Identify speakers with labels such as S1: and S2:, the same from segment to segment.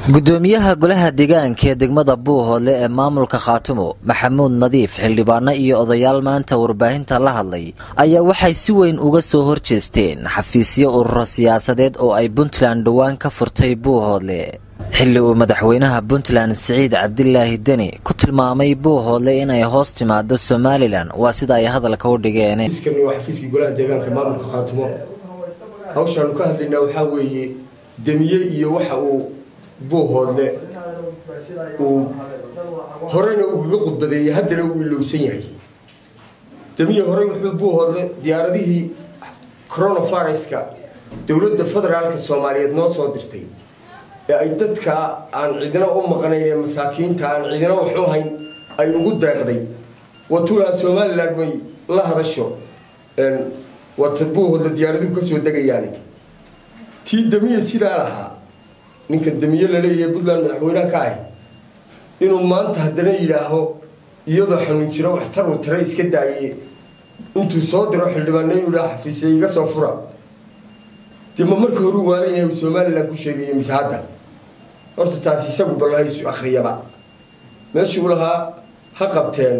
S1: gudoomiyaha golaha deegaanka ee degmada buuhoodle ee maamulka khaatumo maxamuud nadiif xildhibaano iyo odayaal maanta warbaahinta la hadlay ayaa waxay si weyn uga soo horjeesteen xafiisyo ururo siyaasadeed oo ay puntland dhowaan ka furtay buuhoodle xilli uu madaxweynaha puntland siciid cabdilaahi deni ku tilmaamay buuhoodle inay hoos timaado somalilan waa sida ay hadalka u dhigeen
S2: xafiiskii golaha deegaanka maamulka khaatumo hawshaanu ka hadlaynaa waxaa weeye demiye iyo waxa uu buuhoodle uu horeyna ugaga khudbadeeyey haddana uu ilowsan yahay demiye horey wuxuu buuhoodle diyaaradihii coronaviruska dowladda federaalka soomaaliyeed noo soo dirtay ee ay dadka aan cidina u maqnayn ee masaakiinta aan cidina waxu hayn ay ugu deeqday watuulaha somalilan may la hadasho wata buuhoodle diyaaraduhu kasoo degayaani tii demiye sidaa lahaa ninka demiye laleeyahay puntland madaxweynaha ka ahi inuu maanta haddana yidhaaho iyadoo xanuun jiro waxtar uu tare iska daaye intuu soo diro xildhibaano inuu yidhaha xafiisya iga soo fura dee ma marka horuu waalan yahay uu somalilan ku sheegaya mise hadda horta taasi isagu balahaysu akhriyaba meeshuu lahaa ha qabteen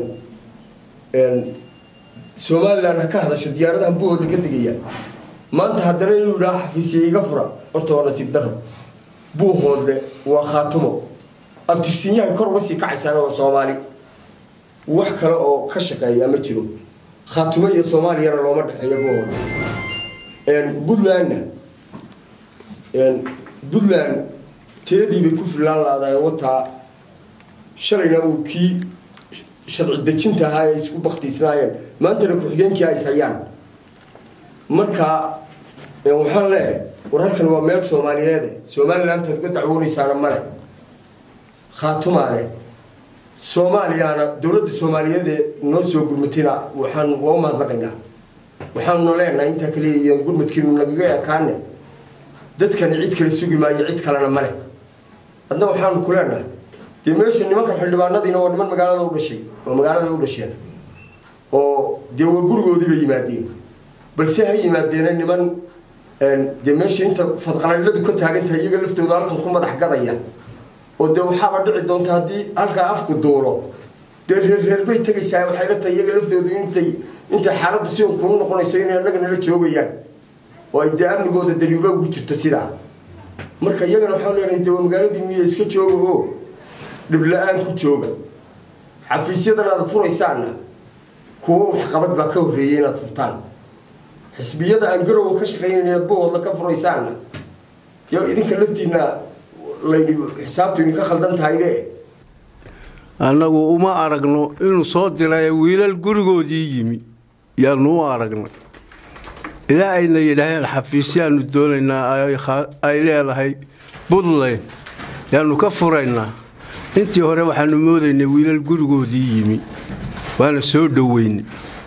S2: somalilan ha ka hadasho diyaaradahan buuhoodla ka degaya maanta haddana inuu yidhaha xafiisya iga fura horta waa nasiib daro buuhoodle waa khaatumo abtirsinyahay kor uga sii kacaysaana waa soomaali wax kale oo ka shaqeeya ma jiro khaatumo iyo soomaaliyana looma dhexeeyo buuhoodle puntlandna puntland teedii bay ku fillaan laadahay wataa shalayna uu kii sharci dejinta ahaa ay isku baktiisnaayeen maantana ku-xigeenkii ay hayaan marka waxaan leeyahay war halkan waa meel soomaaliyeede somalilantaad uga dacwoonaysaana male khaatumaa leh soomaaliyaana dowladda soomaaliyeedee noo soo gurmatayna waxaan waa u mahadnaqaynaa waxaanuna leenahay intaa kaliya iyo gurmadkiinu nagaga ekaane dadkani cid kale sugi maayo cid kalena male adna waxaanu ku leenahay dee meesha nimankan xildhibaanadiina waa niman magaalada u dhashay oo magaalada u dhasheen oo dee waa gurigoodii bay yimaadeen balse ha yimaadeena niman dee meesha inta fadqalaladu ka taagantahay iyaga laftooda halkan ku madax gadaya oo dee waxaaba dhici doonta haddii halkaa afku duulo dee reerreer bay tegaysaa waxay la tahay iyaga laftoodu intay intay xaaladdu si kuu noqonayso inay annagana la joogayaan oo ay dee amnigooda daliiba ugu jirto sidaa marka iyagana waxaan leenahay dee waa magaaladii miya iska jooga oo dhibla-aan ku jooga xafiisyadan aad furaysaanna kuwo waxqabad baa ka horreeyay inaad furtaan xisbiyada aan garowa ka shaqaynayna buhoodla ka furaysaanna yo idinka laftiina layni xisaabtu idinka khaldan tahaybe
S3: annagu uma aragno inuu soo diray wiilal gurigoodii yimi yaanu u aragnay ilaa ayna yidhaaheen xafiisyaanu doonaynaa ay leedahay puntland yaanu ka furaynaa intii hore waxaanu moodaynay wiilal gurigoodii yimi waana soo dhoweynay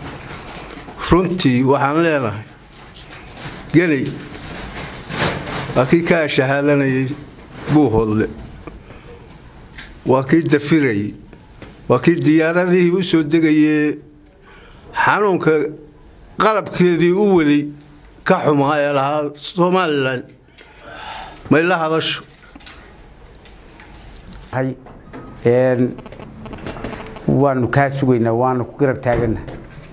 S3: runtii waxaan leenahay geney waa kii ka ashahaadanayay buuhoodle waa kii dafirayay waa kii diyaaradihii u soo degayee xanuunka qalabkeedii u waday ka xumaa ee lahaa somalilan may la hadasho
S4: waanu kaa sugaynaa waanu ku garab taagannah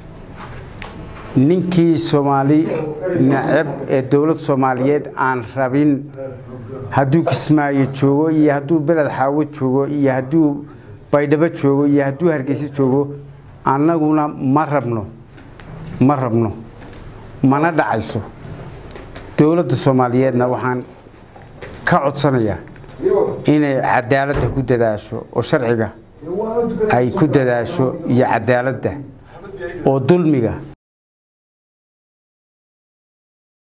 S4: ninkii soomaali nacab ee dowlad soomaaliyeed aan rabin hadduu kismaayo joogo iyo hadduu beled xaawo joogo iyo hadduu baydhabo joogo iyo hadduu hargeysa joogo annaguna ma rabno ma rabno mana dhacayso dowladda soomaaliyeedna waxaan ka codsanayaa inay cadaaladda ku dadaasho oo sharciga ay ku dadaasho iyo cadaaladda oo dulmiga